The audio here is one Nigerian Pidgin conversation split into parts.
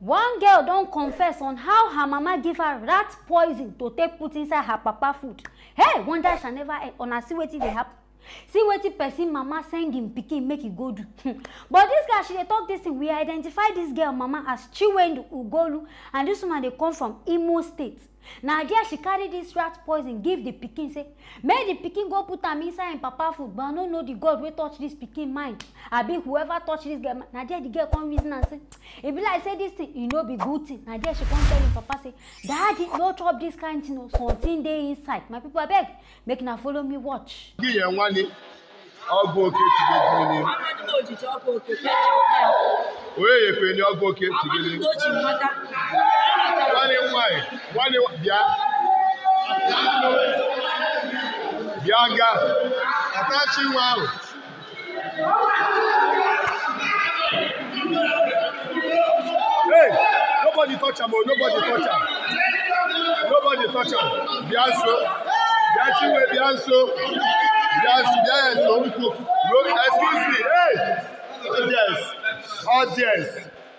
one girl don confess on how her mama give her rat poison to take put inside her papa food hey wonder shall never end una see wetin dey happen see wetin person mama send him pikin make e go do but dis girl she dey talk dis thing we identify dis girl mama as chiwendu ugolu and dis woman dey come from imo state na there she carry dis rat poison give the pikin say make the pikin go put am inside im papa food but i no know the god wey touch dis pikin mind abi whoever touch dis girl mind na there the girl come reason am say e be like say dis thing e no be good thing na there she come tell im papa say daddy no chop dis kind thing o something dey inside my people abeg make una follow me watch. gị ya nwa ni ọgwụ oke tigidiri Amadu na ojiji ọkụ oke ka eji ọkụ ya. onye yekwe ni ọgwụ oke Amadu tigidiri na oji mmata. nwanne m nwaanyị nwanne m- bịa bịa nga atachi nwa ahụ hey nobody touch am o nobody touch am nobody touch am bịa nso bịa chinwe bịa nso bịa nso bịa ya nso nkwu no excuse me hey audience audience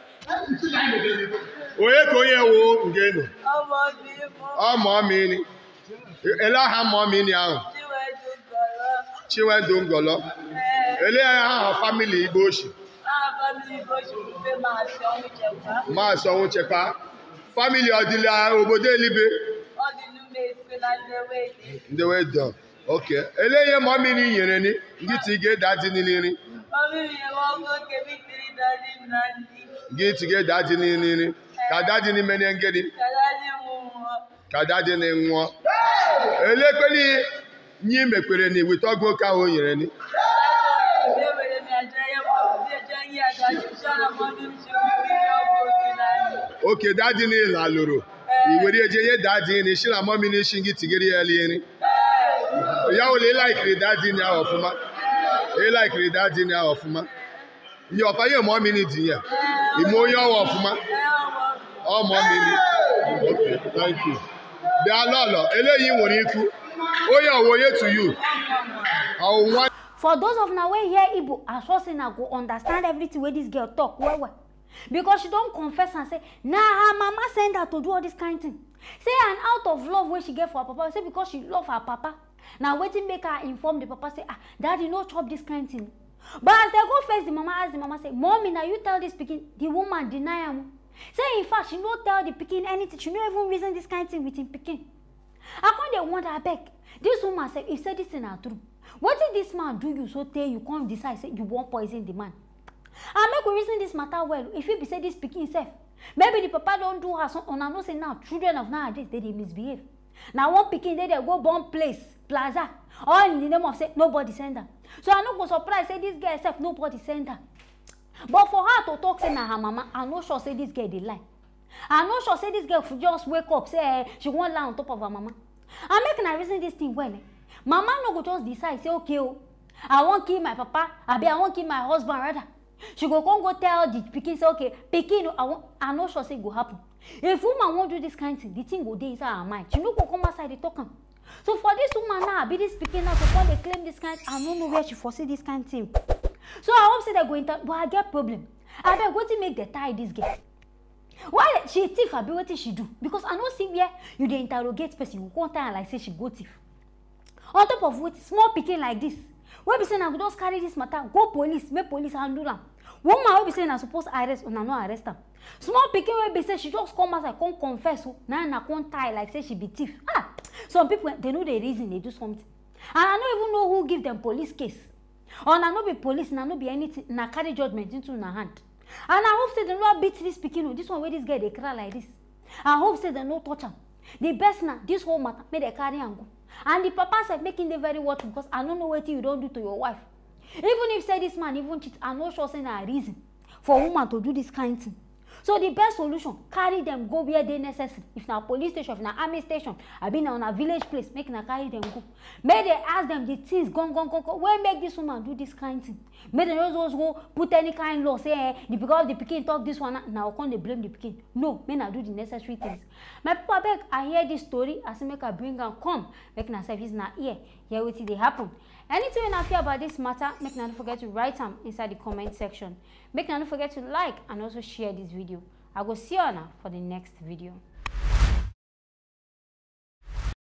onye ka onye wo nge nọ Ọmọ bí mo ọmọ mi ni ele aha mọ mi ni ahụ Chiwedu gọ̀rọ̀. chinwendu ngọlọ Ee, ele aha famili igbo oshi náà family bó ṣe wù pé máa ṣe ọmọ ìjẹ̀bá. maasị ọnwụ chekwa famili ọdịla obodo elibe Ọ dị n'ume esikwe na nlewe dị. ndị wee dọ oke ele ihe mọ mi ni nyere ni ngị ti ga-eda dị n'ili Ọmọ mi yẹn wọ́n kó kébí tiri dání nà ndí. ngị ti ga-eda dị n'ili ka da dị n'ime ne ngedi Kàdá ní mú wọn. ka da dị n'nwụọ ele ekpeli nyi mekwere ni wite ọgwụ oke ahụ o nyere ni Láti ọ̀rọ̀ ìbéèrè mi àjọ ẹyẹ mọ́ bí ẹjọ́ yí àdájú ṣọ́nà mọ́ bí mo ṣe wù pé ní ọkọ̀ òkè náà. oke dadi n'ile alụrụ iwere eje ihe dadi ni shi na mọmi n'isi gị tigere ya lie nri ya wụle ịlaikiri dadi ni ahụ ọfụma ịlaikiri dadi ni ahụ ọfụma ihe ọpa ihe mọmi ni dị ya ime onye ọwa ọfụma Ẹ ọmọ mi. ọ mọmi ni Okay, thank you. bịa lọlọ eléyìí nwere ikwu onye ọwụ onye to you ọwụ nwa for those of una wey hear igbo i sure say na go understand everything wey dis girl talk well well because she don confess am say na her mama send her to do all this kind thing say and out of love wey she get for her papa say because she love her papa na wetin make her inform the papa say ah daddy no chop this kind thing but as dem go face the mama ask the mama say mommy na you tell this pikin the woman deny am o say in fact she no tell the pikin anything she no even reason this kind thing with him pikin i come dey wonder abeg dis woman sef if say dis thing na true wetin dis man do you so tey you come decide say you wan poison the man and make we reason dis matter well e fit be say dis pikin sef maybe the papa don do her some una know say now children of nowadays dey dey misbehave na one pikin dey there go born place plaza all in the name of say nobody send am so i no go surprise say dis girl sef nobody send am but for her to talk say na her mama i no sure say dis girl dey lie i no sure say dis girl fit just wake up say eh, she wan lie on top of her mama and make una reason dis thing well eh mama no go just decide say okay o i wan kill my papa abi i wan kill my husband rather she go come go tell the pikin say okay pikin i wan i no sure say e go happen if woman wan do this kind thing the thing go dey inside her mind she no go come outside dey talk am so for dis woman now abi dis pikin now to come dey claim dis kind i no know where she for see dis kind thing so i hope say dem go inter but i get problem abeg wetin make dem tie dis girl why she thief abi wetin she do because i no see where you dey interrogate person you go come tie am like say she go thief on top of wetin small pikin like this wey be say na go just carry this matter go police make police handle am woman wey be say na suppose arrest una no arrest am small pikin wey be say she just come outside come confess o na na come tie like say she be thief ah some people dey no dey reason dey do something and i no even know who give dem police case or na no be police na no be anything na carry judgement into una hand and i hope say dem no beat dis pikin o dis one wey dis girl dey cry like dis i hope say dem no touch am the best na dis whole matter make dem carry am go and the papa sef make him dey very watchful because i no know wetin you don do to your wife even if say dis man even cheat i no sure say na reason for woman to do dis kind thing so the best solution carry dem go where dey necessary if na police station if na army station abi na una village place make una carry dem go make dem ask dem the things gangan gangan wey make dis woman do dis kind thing make dem no just go put any kind law say eh the because the pikin talk this one na na come dey blame the pikin no make na do the necessary things my people abeg i hear dis story i say make i bring am come make una sef use una ear hear wetin dey happen anything wey una feel about dis matter make una no forget to write am inside the comment section make una no forget to like and also share dis video i go see una for the next video